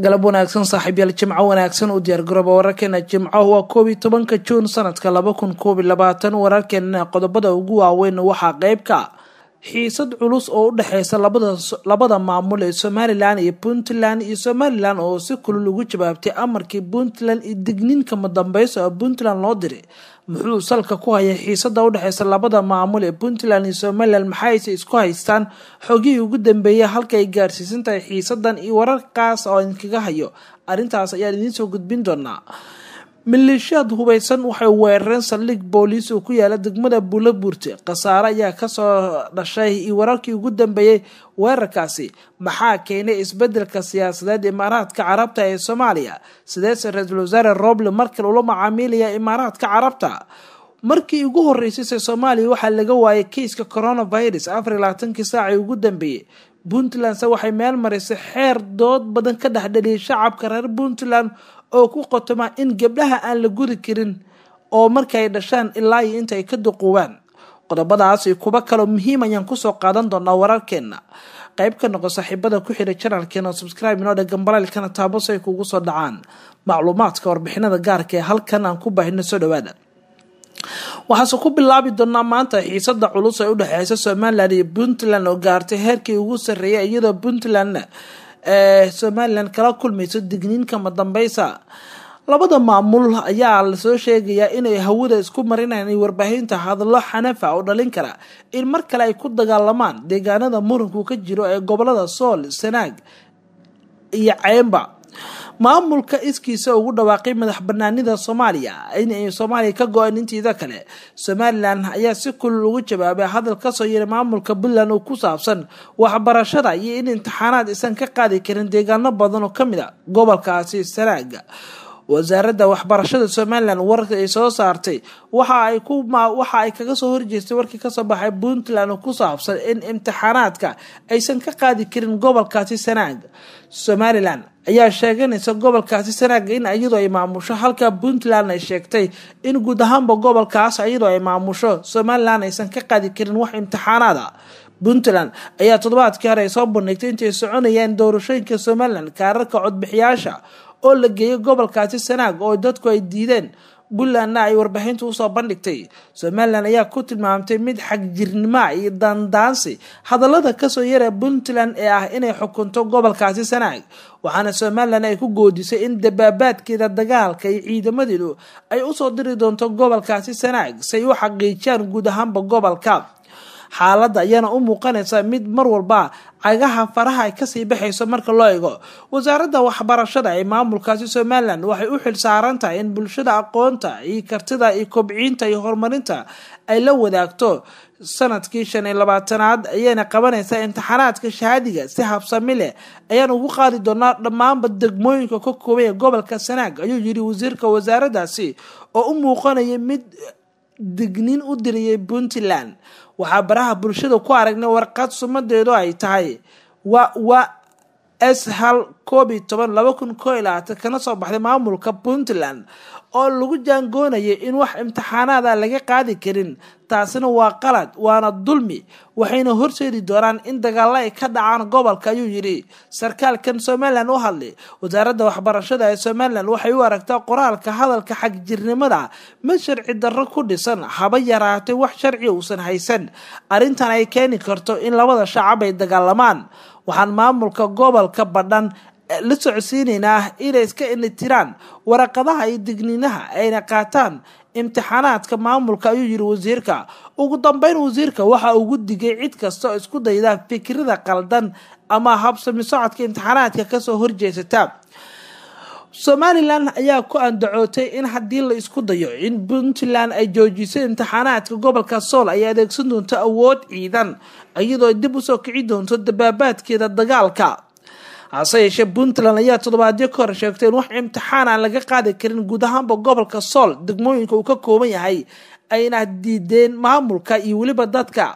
galab wanaagsan saaxiibyaal jimco wanaagsan u diyaargarooba wararkeena jimco waa koob iyo tobanka juun sanadka laba kun koob iyo labaatan wararkeena qodobada ugu waaweyn waxaa qeyb ka xiisad culus oo u dhexeysa labada maamul ee somalilan iyo puntland iyo somalilan oo si kulul ugu jawaabtay amarkii puntland iyo digniinka madambeysa oo puntland loo diray muxuu salka ku hayay xiisada udhexeysa labada maamul ee puntland iyo somalilan maxayse isku haystaan xogihii ugu dambeeyay halka ay gaarsiisan tahay xiisadan iyo wararkaas oo idinkaga hayo arrintaas ayaan idiinsoo gudbin doonaa maleeshiyaad hubeysan waxay weerareen saldhig booliis oo ku yaala degmada buulabuurte khasaare ayaa kasoo dhashay iyo wararkii ugu dambeeyey weerarkaasi maxaa keenay isbedelka siyaasadeed imaaraadka carabta ee soomaaliya sideese ra-iisul wasaare roble markale ula macaamilaya imaaraadka carabta markii ugu horeysayse soomaaliya waxaa laga waayay keiska coronavirus afar iyo labaatankii saacii ugu dambeeyey puntlandse waxay meel marisay xeer dood badan ka dhexdheliyay shacabka reer puntland oo ku qotoma in gabdhaha aan la gudi karin oo markaay dhashaan ilaa iyo inta ay ka duquubaan qodobadaas iyo kuwo kaloo muhiim ayaan kusoo qaadan doonaa wararkeena qayb ka noqo saaxiibada ku xiray janalkeena oo subscribe inoo dhegan balaalkana taabo si ay kugu soo dhacaan macluumaadka warbixinada gaarka ee halkan aan ku baahino soo dhawaada waxaase ku bilaabi doonaa maanta xiisada culus ee udhexeysa somalilan iyo puntland oo gaartay heerkii ugu sarreeyay iyadoo puntlandna ee somalilan kala kulmayso digniinka madambeysa labada maamul ayaa lasoo sheegayaa inay hawada isku marinayaan warbaahinta hadallo xanafa oo dhalin kara in mar kale ay ku dagaalamaan deegaanada muranku ka jiro ee gobolada sool sanaag iyo ceymba maamulka iskiisa ugu dhawaaqay madax banaanida soomaaliya inay soomaaliya ka go-an intiida kale somalilan ayaa si kulul ugu jawaabay hadal kasoo yira maamulka puntland oo ku saabsan waxbarashada iyo in imtixaanaad isan ka qaadi karin deegaano badan oo kamid a gobolkaasi sanaaga wasaaradda waxbarashada somalilan warka ay soo saartay waxa ay waxa ay kaga soo horjeestay warkii kasoo baxay puntland oo ku saabsan in imtixaanaadka aysan ka qaadi karin gobolkaasi sanaag somalilan ayaa sheeganaysa gobolkaasi sanaaga in iyadoo ay maamusho halka puntland ay sheegtay in guud ahaanba gobolkaas iyadoo ay maamusho somalilan aysan ka qaadi karin wax imtixaanaada puntland ayaa toddobaadkii hore ay soo bandhigtay intay soconayaan doorashooyinka somalilan kaararka codbixiyaasha oo la geeyay gobolkaasi sanaag oo dadku ay diideen puntlandna ay warbaahinta usoo bandhigtay somalilan ayaa ku tilmaamtay mid xagjirnimoa iyo daandaansi hadallada kasoo yara puntland ee ah inay xukunto gobolkaasi sanaag waxaana somalilan ay ku goodisay in dabaabaadkeeda dagaalka iyo ciidamadeedu ay usoo diri doonto gobolkaasi sanaag si ay u xaqiijiyaan guud ahaanba gobolka xaaladda ayaana u muuqanaysa mid mar walba cagaha faraha ay kasii baxayso marka loo eego wasaaradda waxbarashada ee maamulkaasi somalilan waxay u xil saaran tahay in bulshada aqoonta iyo kartida iyo kobciinta iyo horumarinta ay la wadaagto sanadkii shan iyo labaatanaad ayayna qabanaysaa imtixaanaadka shahaadiga si habsami leh ayaan ugu qaadi doonaa dhammaanba degmooyinka ka koobay ee gobolka sanaag ayuu yiri wasiirka wasaaraddaasi oo u muuqanaya mid digniin u diriyay puntland waxaa baraha bulshada ku aragnay warqad sumadeedu ay tahay wa wa s hal koob iyo toban laba kun koo iyo labaatan kana soo baxday maamulka puntland oo lagu jaangoonayay in wax imtixaanaada laga qaadi karin taasina waa qalad waana dulmi waxayna horseedi doonaan in dagaalo ay ka dhacaan gobolka ayuu yidhi sarkaalkan somalilan u hadlay wasaaradda waxbarashada ee somalilan waxay u aragtaa qoraalka hadalka xagjirnimada mid sharci darro ku dhisan haba yaraatay wax sharci uusan haysan arrintan ay keeni karto in labada shacab ay dagaalamaan waxaan maamulka gobolka badhan la socodsiinaynaa inay iska initiraan waraqadaha iyo digniinaha ayna qaataan imtixaanaadka maamulka ayuu yiri wasiirka ugu dambeyn wasiirka waxa ugu digay cid kasta oo isku dayda fikrada qaldan ama habsami socodka imtixaanaadka kasoo horjeesata somalilan ayaa ku andacootay in haddii la isku dayo in puntland ay joojiso imtixaanaadka gobolka sool ay adeegsan doonto awood ciidan iyadoo dib usoo kici doonto dabaabaadkeeda dagaalka hase yeeshee puntland ayaa toddobaadyo ka hor sheegtay in wax imtixaan aan laga qaadi karin guud ahaanba gobolka sool degmooyinka uu ka kooban yahay ayna diideen maamulka iyo weliba dadka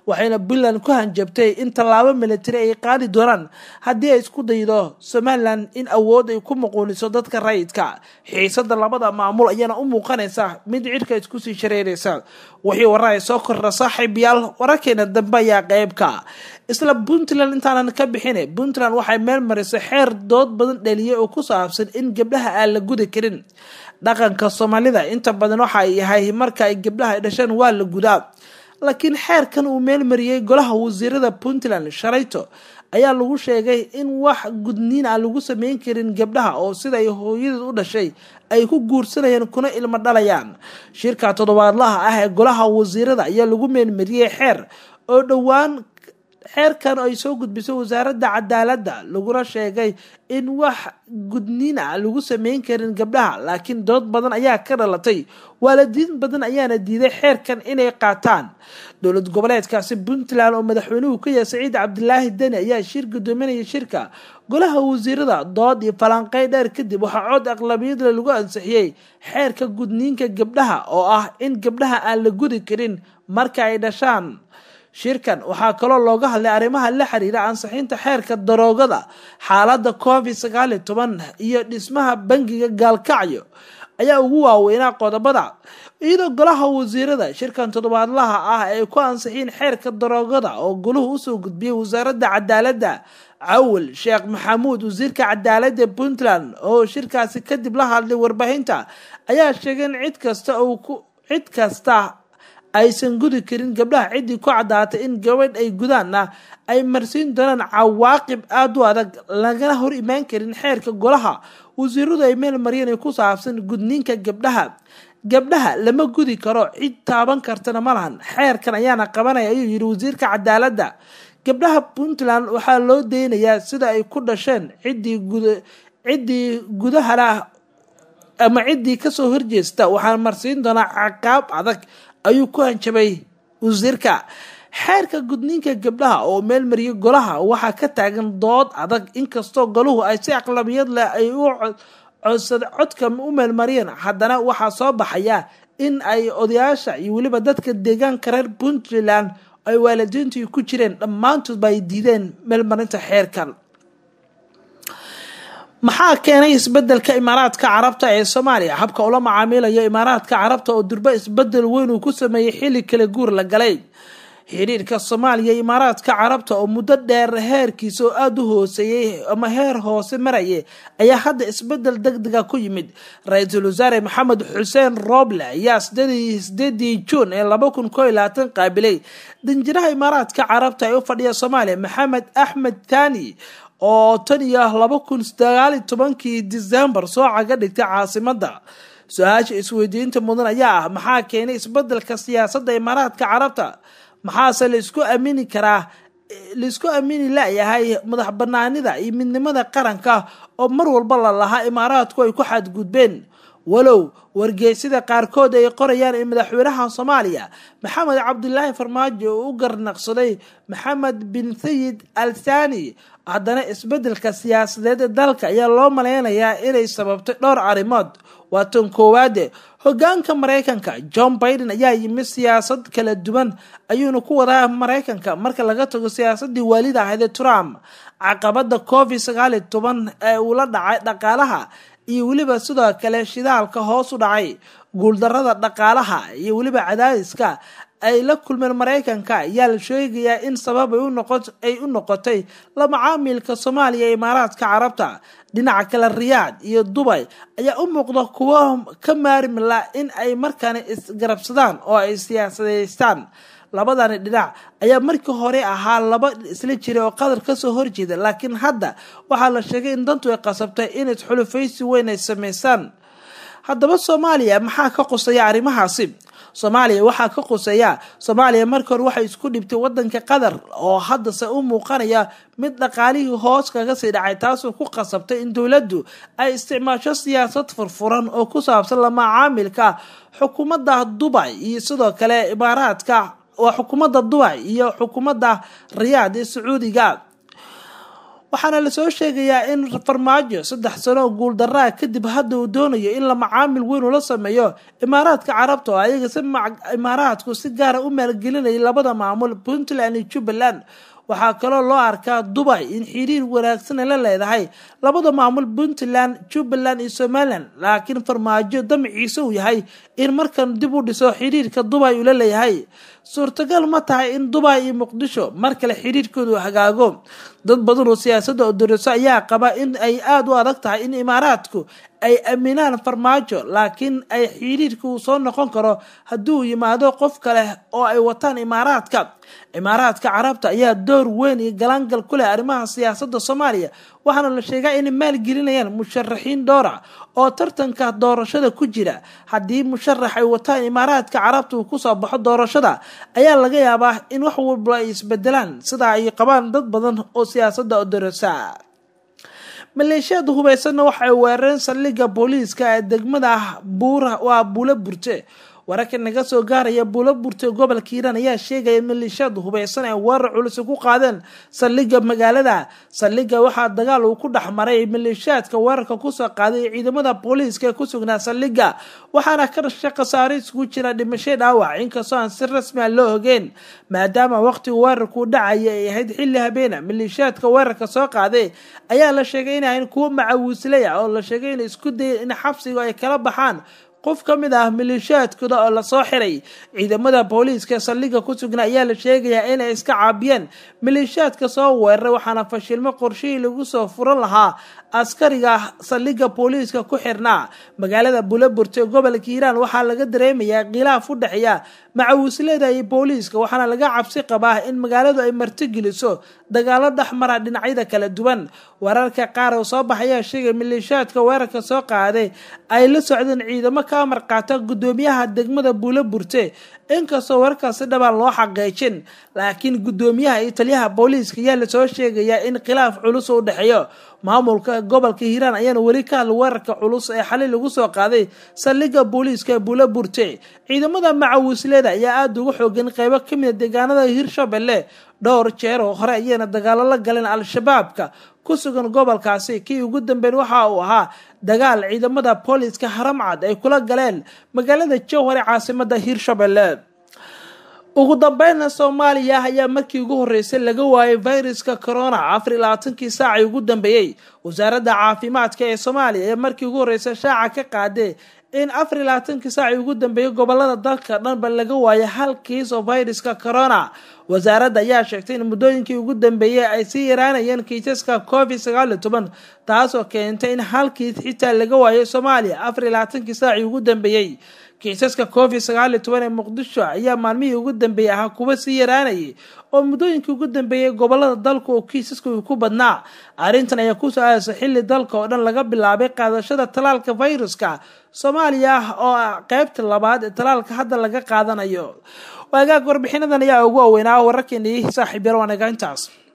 waxayna puntland ku hanjabtay in tallaabo militari ay qaadi doonaan haddii ay isku daydo somalilan in awood ay ku muquuniso dadka rayidka xiisada labada maamul ayaana u muuqanaysa mid cidhka isku sii shareeraysa wixii warar ay soo kordha saaxiibayaal wararkeena dambe ayaa qeybka isla puntland intaanan ka bixin puntland waxay meel marisay xeer dood badan dhaliyay oo ku saabsan in gabdhaha aan la gudi karin dhaqanka soomaalida inta badan waxa ay yahay marka ay gabdhaha ay dhasheen waa la gudaa laakiin xeerkan uu meel mariyey golaha wasiirada puntland shalayto ayaa lagu sheegay in wax gudniin aan lagu sameyn karin gabdhaha oo sida ay hooyadeed u dhashay ay ku guursanayaan kuna ilmo dhalayaan shirka toddobaadlaha ah ee golaha wasiirada ayaa lagu meelmariyey xeer oo dhowaan xeerkan ay soo gudbisay wasaaradda cadaaladda laguna sheegay in wax gudniin ah lagu sameyn karin gabdhaha laakiin dood badan ayaa ka dhalatay waalidiin badan ayaana diiday xeerkan inay qaataan dowlad goboleedkaasi puntland oo madaxweynuhu ka yahay saciid cabdilaahi deni ayaa shir gudoominaya shirka golaha wasiirada dood iyo falanqey dheer kadib waxaa cod aqlabiyadle lagu ansixiyey xeerka gudniinka gabdhaha oo ah in gabdhaha aan la gudi karin marka ay dhashaan shirkan waxaa kaloo looga hadlay arrimaha la xiriira ansixinta xeerka daroogada xaaladda covid sagaal iyo toban iyo dhismaha bangiga gaalkacyo ayaa ugu waaweynaa qodobada iyadoo golaha wasiirada shirkan toddobaadlaha ah ay ku ansixiyeen xeerka daroogada oo goluhu usoo gudbiyey wasaaradda cadaaladda cawil sheekh maxamuud wasiirka cadaaladda puntland oo shirkaasi kadib la hadlay warbaahinta ayaa sheegay in cid kasta cid kasta aysan gudi karin gabdhaha ciddii ku caddaatay in gabadh ay gudaanna ay marsiin doonaan cawaaqib aada u adag lagana hor imaan karin xeerka golaha wasiiradu ay meel mariyeen ay ku saabsan gudniinka gabdhaha gabdhaha lama gudi karo cid taaban kartana ma lahan xeerkan ayaana qabanaya ayuu yidhi wasiirka cadaaladda gabdhaha puntland waxaa loo deynayaa sida ay ku dhasheen ciddii ciddii gudahana ama ciddii kasoo horjeesta waxaan marsiin doonaa caqaab adag ayuu ku hanjabay wasiirka xeerka gudniinka gabdhaha oo meel mariyay golaha waxaa ka taagan dood adag inkastoo golahu ay si aqlabiyad leh ay u codsad codka u meelmariyeen haddana waxaa soo baxaya in ay odayaasha iyo weliba dadka deegaanka reer puntland ay waalidiintu ku jireen dhammaantoodba ay diideen meelmarinta xeerkan maxaa keenay isbedelka imaaraadka carabta ee soomaaliya habka ula macaamilayo imaaraadka carabta oo durbo isbedel weyn uu ku sameeyey xilli kala guur la galay xiriirka soomaaliya imaaraadka carabta oo muddo dheer heerkiisa oo aada u hooseeyey ama heer hoose maraya ayaa hadda isbedel deg dega ku yimid ra-iisul wasaare maxamed xuseen roble ayaa sideedii juun ee laba kun koo iyo labaatan qaabilay danjiraha imaaraadka carabta ee u fadhiya soomaaliya maxamed axmed thani oo tan iyo laba kun sagaali tobankii decembar soo caga dhigtay caasimadda su-aasha isweydiinta mudan ayaa ah maxaa keenay isbedelka siyaasadda imaaraadka carabta maxaase laisku aamini karaa laisku aamini layahay madax banaanida iyo midnimada qaranka oo mar walba la lahaa imaaraadku ay ku xadgudbeen walow wargeysida qaarkood ay qorayaan in madaxweynaha soomaaliya maxamed cabdilaahi farmaajo uu u garnaqsaday maxamed bin sayid al thani haddana isbedelka siyaasadeed ee dalka ayaa loo maleynayaa inay sababtay dhowr arrimood waa tan koowaade hogaanka mareykanka john biden ayaa yimid siyaasad kala duwan ayuuna ku wadaa mareykanka marka laga tago siyaasadii waalida ahayd ee trump caqabada covid sagaaliyo toban ee uu la dhacay dhaqaalaha iyo weliba sidoo kale shidaalka hoos u dhacay guuldarada dhaqaalaha iyo weliba cadaadiska ay la kulmeen mareykanka ayaa la sheegayaa in sabab ay u noqotay la macaamilka soomaaliya ee imaaraadka carabta dhinaca kale riyaad iyo dubay ayaa u muuqda kuwo ka maarmila in ay markaani isgarabsadaan oo ay siyaasadeystaan labadani dhinac ayaa markii hore ahaa laba isla jiray oo qadar kasoo horjeeda laakiin hadda waxaa la sheegay in dantu ay qasabtay in isxulufaysi weyn ay sameysaan haddaba soomaaliya maxaa ka qusaya arrimahaasi soomaaliya waxaa ka quseeya soomaaliya markii hore waxay isku dhibtay wadanka qatar oo haddase u muuqanaya mid dhaqaalihii hoos kaga sii dhacay taasoo ku qasabtay in dowladdu ay isticmaasho siyaasad furfuran oo ku saabsan la macaamilka xukuumadda dubay iyo sidoo kale imaaraadka waa xukuumadda dubay iyo xukuumadda riyaad ee sacuudiga waxaana lasoo sheegayaa in farmaajo saddex sano oo guuldaraa kadib hadda uu doonayo in la macaamil weyn ula sameeyo imaaraadka carabta oo ayaga si imaaraadku si gaara u maalgelinayay labada maamul puntland iyo jubbaland waxaa kaloo loo arkaa dubay in xiriir wanaagsan la leedahay labada maamul puntland jubbaland iyo somalilan laakiin farmaajo damaciisa uu yahay in markan dib u dhiso xiriirka dubay ula leeyahay suurtagal ma tahay in dubay iyo muqdisho mar kale xiriirkoodu hagaago dad badan oo siyaasadda odoriso ayaa qaba in ay aada u adag tahay in imaaraadku ay aaminaan farmaajo laakiin ay xiriirka uu soo noqon karo haddii uu yimaado qof kale oo ay wataan imaaraadka imaaraadka carabta ayaa door weyn iyo galaangal ku leh arrimaha siyaasadda soomaaliya waxaana la sheegaa inay maalgelinayaan musharaxiin dhowra oo tartanka doorashada ku jira haddii musharax ay wataan imaaraadka carabta uu kusoo baxo doorashada ayaa laga yaabaa in wax walba ay isbedelaan sidaa ay qabaan dad badan oo siyaasadda odorasa maleeshiyada hubaysanna waxay weerareen saldhigga booliiska ee degmada buura waa buulo burte wararka naga soo gaaraya buulo burte gobolka hiiraan ayaa sheegaya maleeshiyada hubaysan ee weerar culus ku qaadeen saldhigga magaalada saldhigga waxaa dagaal uu ku dhex maray maleeshiyaadka weerarka kusoo qaaday ciidamada booliiska ee ku sugnaa saldhigga waxaana ka dhashay khasaare isugu jira dhimasho dhaawac inkastoo aan si rasmi a loo ogeen maadaama waqtiga weerarkuu dhacaya ay ahayd xilli habeena maleeshiyaadka weerarka soo qaaday ayaa la sheegay inahayn kuwo macawiisley ah oo la sheegay inay isku dayeen in xabsiga ay kala baxaan qof ka mid ah maleeshiyaadkooda oo lasoo xiray ciidamada booliiska ee saldhigga ku sugnaa ayaa la sheegayaa inay iska caabiyeen maleeshiyaadka soo weeraray waxaana fashilmo qorshihii lagu soo furan lahaa askariga saldhigga booliiska ku xirnaa magaalada buulaburte gobolka hiiraan waxaa laga dareemayaa khilaaf u dhexeeya macawisleda iyo booliiska waxaana laga cabsi qabaa in magaaladu ay martigeliso dagaalo dhexmara dhinacyada kala duwan wararka qaar oo soo baxayaa sheegay maleeshiyaadka weerarka soo qaaday ay la socdeen ciidamo ka amar qaata guddoomiyaha degmada buulo burte inkastoo wararkaasi dhabaan loo xaqiijin laakiin guddoomiyaha iyo taliyaha booliiska ayaa lasoo sheegayaa in khilaaf culus u dhexeeyo maamulka gobolka hiiraan ayaana weli ka hadla weerarka culus ee xalay lagu soo qaaday saldhigga booliiska ee buulo burte ciidamada macawisleda ayaa aada uga xoogan qeybo ka mida deegaanada hirshabelle dhowr jeer oo hore ayayna dagaalo la galeen al-shabaabka ku sugan gobolkaasi kii ugu dambeyn waxa uu ahaa dagaal ciidamada booliiska haramcad ay kula galeen magaalada jowhar ee caasimada hirshabelle ugu dambeynna soomaaliya ayaa markii ugu horreysay laga waayay viruska corona afar iyo labaatankii saacii ugu dambeeyey wasaaradda caafimaadka ee soomaaliya ayaa markii ugu horreysay shaaca ka qaadee in afar iyo labaatankii saacii ugu dambeeyey gobolada dalka dhanba laga waayay hal kiis oo viruska corona wasaaradda ayaa sheegtay in muddooyinkii ugu dambeeyey ay sii yaraanayeen kiisaska covid sagaal iyo toban taasoo keentay in hal kiis xitaa laga waayo soomaaliya afar iyo labaatankii saacii ugu dambeeyey kiisaska covid sagaal iyo toban ee muqdisho ayaa maalmihii ugu dambeeyey ahaa kuwa sii yaraanayay oo muddooyinkii ugu dambeeyey gobolada dalka oo kiisaska uu ku badnaa arrintan ayaa ku so-aasa xilli dalka oo dhan laga bilaabay qaadashada talaalka viruska soomaaliya oo ah qeybta labaad ee talaalka hadda laga qaadanayo waagaag warbixinadan ayaa ugu aweynaa wararkeeni saaxiib yar waanaga intaas